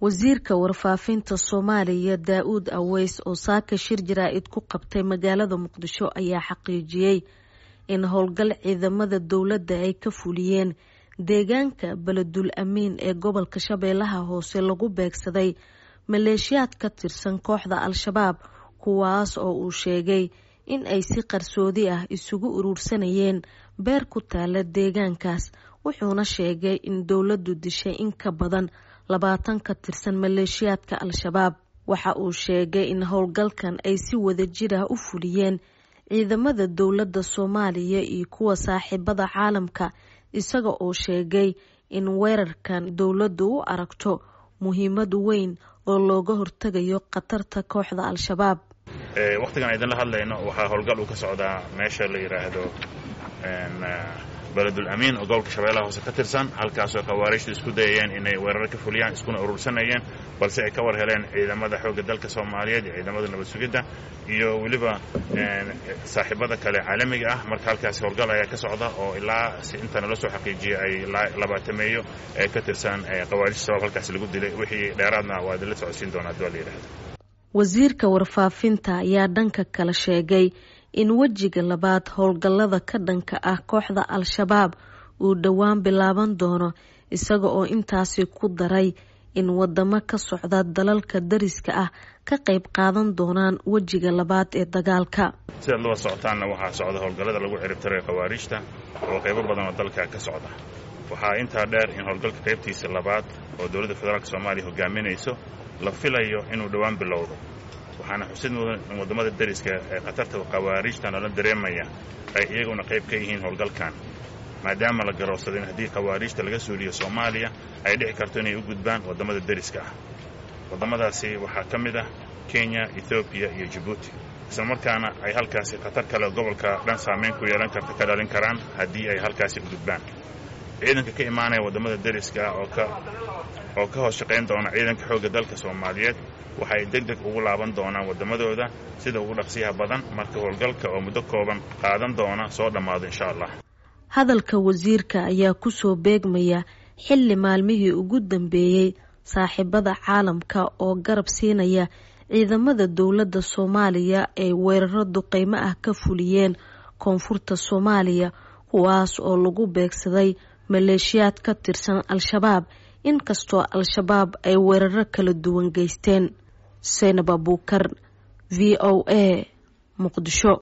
wasiirka warfaafinta soomaaliya daa-uud aweys oo saaka shir jaraa-id ku qabtay magaalada muqdisho ayaa xaqiijiyey in howlgal ciidamada dowladda ay ka fuliyeen deegaanka beledul amiin ee gobolka shabeellaha hoose lagu beegsaday maleeshiyaad ka tirsan kooxda al-shabaab kuwaas oo uu sheegay in ay si qarsoodi ah isugu uruursanayeen beer ku taala deegaankaas wuxuuna sheegay in dowladdu dishay in ka badan labaatan ka tirsan maleeshiyaadka al-shabaab waxa uu sheegay in howlgalkan ay si wada jir ah u fuliyeen ciidamada dowladda soomaaliya iyo kuwa saaxiibada caalamka isaga oo sheegay in weerarkan dowladdu u aragto muhiimad weyn oo looga hortegayo khatarta kooxda al-shabaab wakhtigan idinla hadlayno waxaa howlgal uu ka socdaa meesha la yidhaahdo beledul amiin oo gobolka shabeellaha hoose ka tirsan halkaasoo khawaariijtu isku dayayeen inay weerar ka fuliyaan iskuna urursanayeen balse ay ka war heleen ciidamada xoogga dalka soomaaliyeed iyo ciidamada nabad sugidda iyo weliba saaxiibada kale caalamiga ah marka halkaasi howlgal ayaa ka socda oo ilaa si inta nala soo xaqiijiyay ay labaatameeyo ee ka tirsan khawaarijta shabaab halkaasi lagu dilay wixii dheeraadna waa idinla socodsiin doonaa hadii waa la yidhahdo wasiirka warfaafinta ayaa dhanka kale sheegay in wejiga labaad howlgallada ka dhanka ah kooxda al-shabaab uu dhowaan bilaaban doono isaga oo intaasi ku daray in wadamo ka socda dalalka dariska ah ka qayb qaadan doonaan wejiga labaad ee dagaalka sidaad laba socotaanna waxaa socda howlgallada lagu ciribtiray khawaariijta oo qaybo badan oo dalka ka socda waxaa intaa dheer in howlgalka qaybtiisa labaad oo dowladda federaalk soomaaliya hogaaminayso la filayo inuu dhowaan bilowdo waxaana xusid mudan in waddamada deriska ee khatarta khawaariijta nala dareemaya ay iyaguna qayb ka yihiin howlgalkan maadaama la garowsaday in haddii khawaariijta laga suuliyo soomaaliya ay dhici karto inay u gudbaan waddamada deriska ah waddamadaasi waxaa ka mid ah kenya ethoobiya iyo jabuuti isla markaana ay halkaasi khatar kale gobolka dhan saamayn ku yeelan karta ka dhalin karaan haddii ay halkaasi u gudbaan ciidanka ka imaanaya waddamada deriska ah oo ka oo ka hoos shaqayn doona ciidanka xoogga dalka soomaaliyeed waxay deg deg ugu laaban doonaan waddamadooda sida ugu dhaqsiyaha badan marka howlgalka oo muddo kooban qaadan doona soo dhammaado insha allah hadalka wasiirka ayaa kusoo beegmaya xilli maalmihii ugu dambeeyey saaxiibada caalamka oo garab siinaya ciidamada dowladda soomaaliya ay weeraro duqeymo ah ka fuliyeen koonfurta soomaaliya kuwaas oo lagu beegsaday maleeshiyaad ka tirsan al-shabaab inkastoo al-shabaab ay weeraro kala duwan geysteen seynab abuukar v o a muqdisho